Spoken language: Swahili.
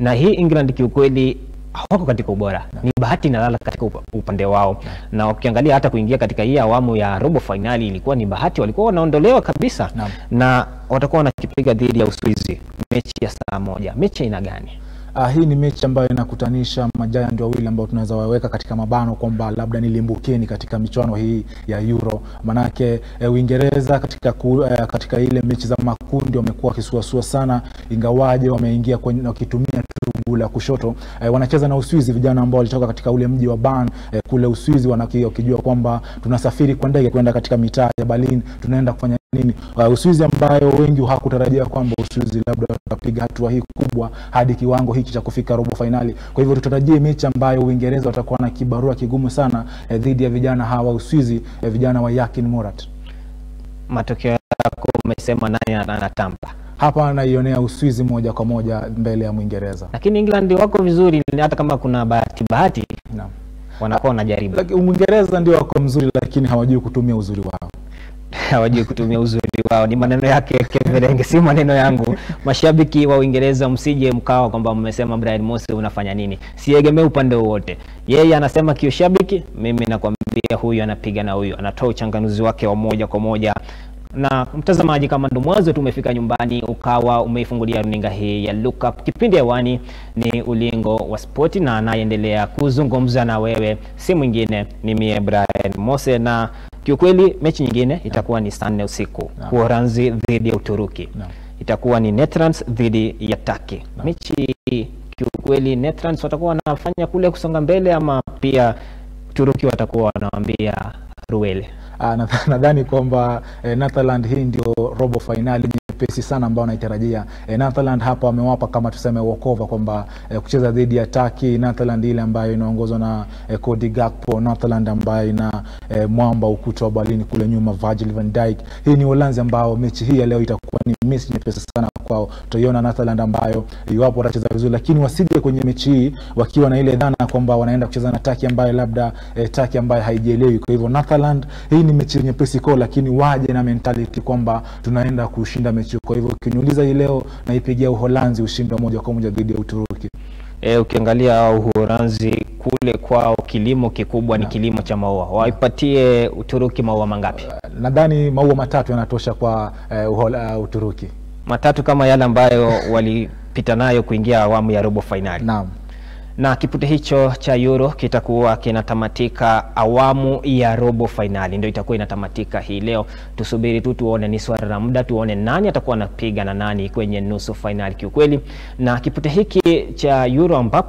na hii England kiukweli hawako katika ubora, ni bahati inalala katika upa- upande wao, na ukiangalia hata kuingia katika hii awamu ya robo fainali ilikuwa ni bahati, walikuwa wanaondolewa kabisa Naam. na watakuwa wanakipiga dhidi ya Uswizi mechi ya saa moja. Mechi aina gani? Uh, hii ni mechi ambayo inakutanisha majayanti wawili ambao tunaweza waweka katika mabano kwamba labda ni limbukeni katika michuano hii ya Euro. Manake eh, Uingereza katika, ku, eh, katika ile mechi za makundi wamekuwa wakisuasua sana, ingawaje wameingia kwenye wakitumia tubu la kushoto eh, wanacheza na Uswizi, vijana ambao walitoka katika ule mji wa Bern eh, kule Uswizi, wanaki- wakijua kwamba tunasafiri kwa ndege kwenda katika mitaa ya Berlin, tunaenda kufanya nini uh, Uswizi ambayo wengi hakutarajia kwamba Uswizi labda watapiga hatua hii kubwa hadi kiwango hiki cha kufika robo fainali. Kwa hivyo tutarajie mechi ambayo Uingereza watakuwa na kibarua kigumu sana eh, dhidi ya vijana hawa Uswizi, eh, vijana wa Yakin Murat. Matokeo yako umesema nani ana- anatamba, Hapa anaionea Uswizi moja kwa moja mbele ya Mwingereza. lakini England wako vizuri, hata kama kuna bahati bahati Naam. wanakuwa wanajaribu, Laki- Mwingereza ndio wako mzuri, lakini hawajui kutumia uzuri wao. hawajui kutumia uzuri wao. Ni maneno yake Kevelenge, si maneno yangu. Mashabiki wa Uingereza, msije mkawa kwamba mmesema Brian Mose unafanya nini. Siegemee upande wowote, yeye anasema kiushabiki, mimi nakwambia huyu anapiga na huyu, anatoa uchanganuzi wake wa moja kwa moja na mtazamaji, kama ndo mwanzo tu umefika nyumbani ukawa umeifungulia runinga hii ya Look Up, kipindi hewani ni Ulingo wa Spoti, na anayeendelea kuzungumza na wewe si mwingine ni mie Brian Mose, na kiukweli mechi nyingine itakuwa ni saa nne usiku Naam. Uholanzi dhidi ya Uturuki Naam. itakuwa ni Netherlands dhidi ya Turkey. Mechi kiukweli, Netherlands watakuwa wanafanya kule kusonga mbele, ama pia Uturuki watakuwa wanawambia ruele Ah, nadha- nadhani kwamba eh, Netherland hii ndio robo fainali nyepesi sana ambao naitarajia. Eh, Netherland hapa wamewapa kama tuseme walkover kwamba eh, kucheza dhidi ya Turkey, Netherland ile ambayo inaongozwa na eh, Cody Gakpo, Netherland ambayo ina eh, mwamba ukuta wa Berlin kule nyuma Virgil van Dijk. Hii ni Uholanzi ambao mechi hii ya leo itakuwa ni mechi nyepesi sana kwao. Tutaiona Netherland ambayo iwapo watacheza vizuri, lakini wasije kwenye mechi hii wakiwa na ile dhana kwamba wanaenda kucheza na Turkey ambayo labda eh, Turkey ambayo haijielewi. Kwa hivyo Netherland, hii ni mechi nyepesi kwao, lakini waje na mentality kwamba tunaenda kushinda mechi. Kwa hivyo ukiniuliza hii leo, naipigia Uholanzi ushindi wa moja kwa moja dhidi ya Uturuki. E, ukiangalia Uholanzi kule kwao kilimo kikubwa ni kilimo cha maua. Waipatie Uturuki maua mangapi? Nadhani maua matatu yanatosha kwa eh, Uhol- uh, Uturuki. Matatu kama yale ambayo walipita nayo kuingia awamu ya robo fainali. Naam. Na kipute hicho cha Euro kitakuwa kinatamatika awamu ya robo fainali, ndio itakuwa inatamatika hii leo. Tusubiri tu tuone, ni swala la muda, tuone nani atakuwa anapiga na nani kwenye nusu fainali kiukweli. Na kipute hiki cha Euro ambapo